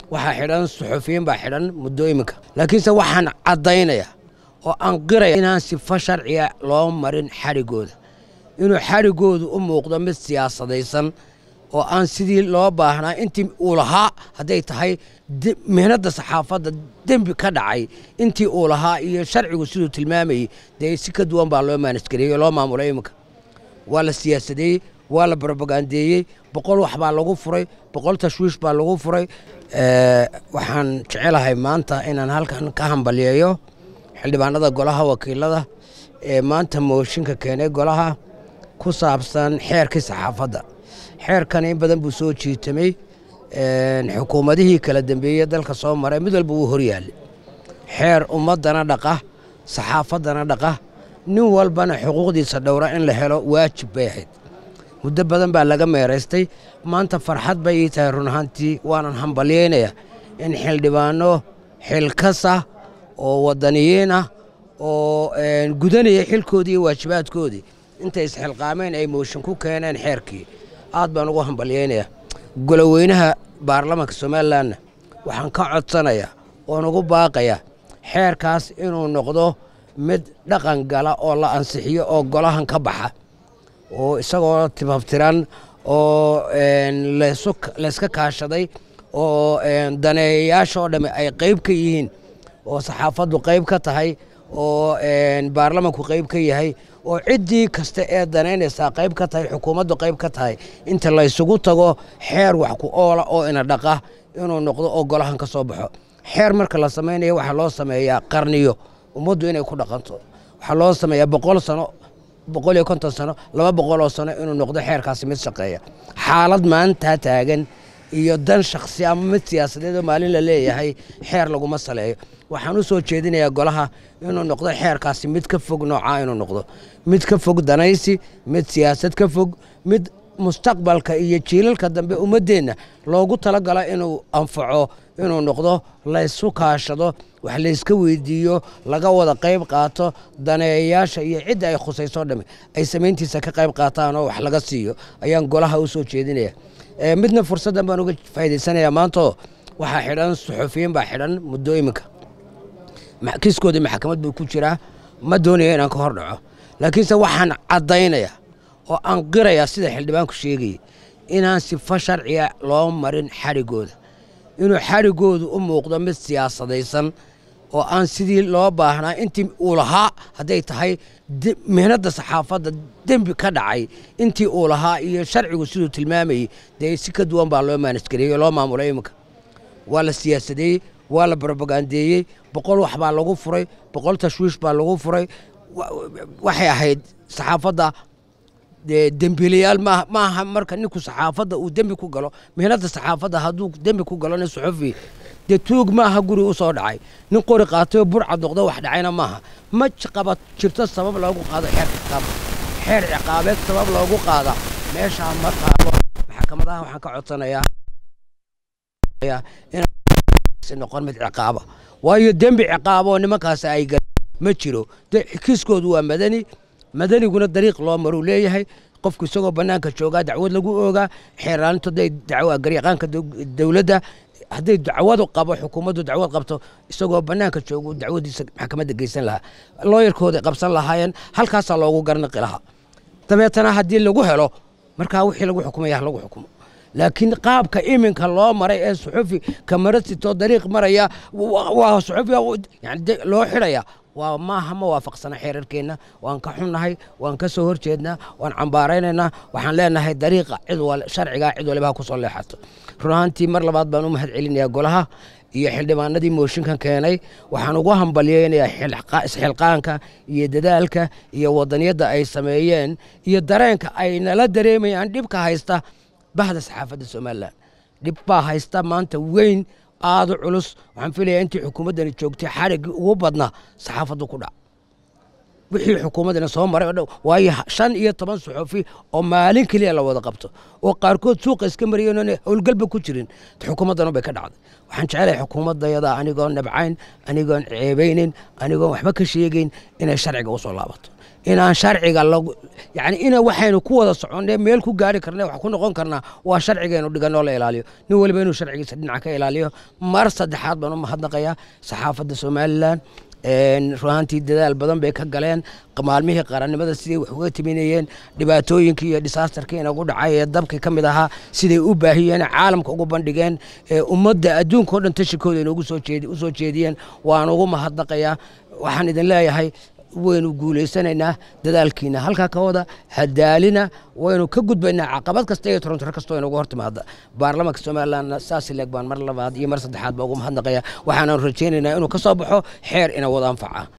waxaa xidhan suxufiyiin baa xidhan muddo iminka laakiinse waxaan caddaynaya oo aan qiraya inaan sifo sharciga loo marin xadhigooda inuu xadhigoodu u muuqdo mid siyaasadaysan oo aan sidii loo baahnaa intii uu lahaa hadday tahay mihnadda saxaafadda dembi ka dhacay intii uu lahaa iyo sharcigu siduu tilmaamayey dee si ka duwan baa loo maanisgareeyey loo maamulay iminka waa la siyaasadeeyey waa la brobagandeeyey boqol wax baa lagu furay boqol tashwiish baa lagu furay waxaan jecelahay maanta inaan halkan ka hambalyeeyo xildhibaanada golaha wakiilada ee maanta mooshinka keenay golaha ku saabsan xeerkii saxaafadda xeerkan in badan buu soo jiitamay xukuumadihii kala dambeeyey dalka soo maray mid walba wuu horyaallay xeer ummaddana dhaqa saxaafaddana dhaqa nin walbana xuquuqdiisa dhowra in la helo waajib bay ahayd muddo badan baa laga meeraystay maanta farxad bay ii tahay run ahaantii waanan hambalyeynaya in xildhibaano xilkasa oo waddaniyiin ah oo gudanaya xilkoodii iyo waajibaadkoodii intay isxilqaameen ay mooshin ku keeneen xeerkii aad baan ugu hambalyeynayaa goloweynaha baarlamaanka somalilanna waxaan ka codsanayaa oon ugu baaqayaa xeerkaas inuu noqdo mid dhaqan gala oo la ansixiyo oo golahan ka baxa oo isagoo tibabtiran oo layska kaashaday oo daneeyayaasha oo dhamme ay qayb ka yihiin oo saxaafaddu qayb ka tahay oo baarlamanku qayb ka yahay oo ciddii kasta ee danaynaysaa qayb ka tahay xukuumaddu qayb ka tahay inta laysugu tago xeer wax ku oola oo ina dhaqa inuu noqdo oo golahan ka soo baxo xeer marka la samaynayo waxaa loo sameeyaa qarniyo ummaddu inay ku dhaqanto waxaa loo sameeyaa boqol sano boqol iyo konton sano laba boqol oo sano inuu noqdo xeerkaasi mid shaqeeya xaalad maantaa taagan iyo dan shakhsi ama mid siyaasadeed oo maalin la leeyahay xeer laguma saleeyo waxaan u soo jeedinayaa golaha inuu noqdo xeerkaasi mid ka fog noocaa inuu noqdo mid ka fog danaysi mid siyaasad ka fog mid mustaqbalka iyo jiilalka dambe ummaddeenna loogu talagala inuu anfaco inuu noqdo laysu kaashado wax layska weydiiyo laga wada qayb qaato daneeyayaasha iyo cidda ay khusayso dhamme ay samayntiisa ka qayb qaataan oo wax laga siiyo ayaan golaha u soo jeedinaya midna fursaddan baan uga faa'idaysanayaa maantoo waxaa xidhan suxufiyiin baa xidhan muddo iminka kiiskoodii maxkamad buu ku jiraa ma doonaya inaan ka hor dhaco laakiinse waxaan caddaynaya oo aan qirayaa sida xildhibaanku sheegayay inaan sifo sharciga loo marin xadhigooda inuu xadhigoodu u muuqdo mid siyaasadaysan oo aan sidii loo baahnaa intii uu lahaa hadday tahay mihnadda saxaafadda dembi ka dhacay intii uu lahaa iyo sharcigu siduu tilmaamayey dee si ka duwan baa loo maanisgareeyey loo maamulay iminka waa la siyaasadeeyey waa la brobagandeeyey boqol wax baa lagu furay boqol tashwiish baa lagu furay waxay ahayd saxaafadda dembiilayaal maaha marka ninku saxaafadda uu dembi ku galo mihnadda saxaafadda hadduu dembi ku galo nin suxufi dee tuug maaha guri u soo dhacay nin qori qaatayoo burcad noqdo wax dhacayna maaha ma qaba jirto sabab loogu qaado xeer ciqaab xeer ciqaabeed sabab loogu qaada meeshaa ma taabo maxkamadaha waxaan ka codsanayaa noqon mid ciqaaba waayo dembi ciqaaboo nimankaasi ay galeen ma jiro kiiskoodu waa madani madaniguna dariiq loo maruu leeyahay qofku isagoo bannaanka joogaa dacwad lagu oogaa xeeraalintu hadday dacwa garyaqaanka dowladda hadday dacwadu qabo xukuumaddu dacwad qabto isagoo bannaanka joogu dacwadiisa maxkamadda geysan lahaa looyarkooda qabsan lahaayeen halkaasaa loogu garnaqi lahaa dabeetana haddii lagu helo markaa wixii lagu xukumaya ha lagu xukumo laakiin qaabka iminka loo maray ee suxufi kamaratitoo dariiq maraya waa suxufi yani loo xidhaya waa maaha ma waafaqsana xeerarkeenna waan ka xunnahay waan ka soo horjeednaa waan cambaaraynaynaa waxaan leenahay dariiqa cid sharcigaa cid waliba ha ku soo leexato run ahaantii mar labaad baan u mahad celinayaa golaha iyo xildhibaanadii mooshinkan keenay waxaan ugu hambalyeynayaa isxilqaanka iyo dadaalka iyo wadaniyadda ay sameeyeen iyo dareenka ay nala dareemayaan dhibka haysta bahda saxaafadda somalilan dhib baa haysta maanta weyn aada u culus waxaan filayaa intii xukuumaddani joogtay xariggii ugu badnaa saxaafaddu ku dhac wixii xukuumaddana soo maray o dhan waayo shan iyo toban suxufi oo maalin keliya la wada qabto oo qaarkood suuqa iska mariyeen oona howlgalba ku jirin xukuumaddana bay ka dhacday waxaan jecelahay xukuumaddayada anigoon nabcayn anigoon ceebaynin anigoon waxba ka sheegayn inay sharciga u soo laabato inaan sharciga lagu yacni ina waxaynu ku wada soconnay meel ku gaari karna wax ku noqon karnaa waa sharcigaynu dhiganoo la ilaaliyo nin waliba inuu sharcigiisa dhinaca ka ilaaliyo mar saddexaad baan u mahadnaqayaa saxaafadda somalilan runaantii dadaal badan bay ka galeen maalmihii qarannimada siday wax uga timinayeen dhibaatooyinkii iyo disaasterkii inagu dhacay ee dabkii ka mid ahaa siday u baahiyeen caalamka ugu bandhigeen ummadda adduunka o dhan tashikooda inoogu u soo jeediyeen waan ugu mahadnaqayaa waxaan idin leeyahay waynu guulaysanaynaa dadaalkiina halkaa ka wada hadaalina waynu ka gudbaynaa caqabad kasta iyo torontoro kastoo inagu hortimaada baarlamaanka somalilandna saas leeg baan mar labaad iyo mar saddexaad baa ugu mahadnaqaya waxaanan rajaynaynaa inuu ka soo baxo xeer ina wada anfaca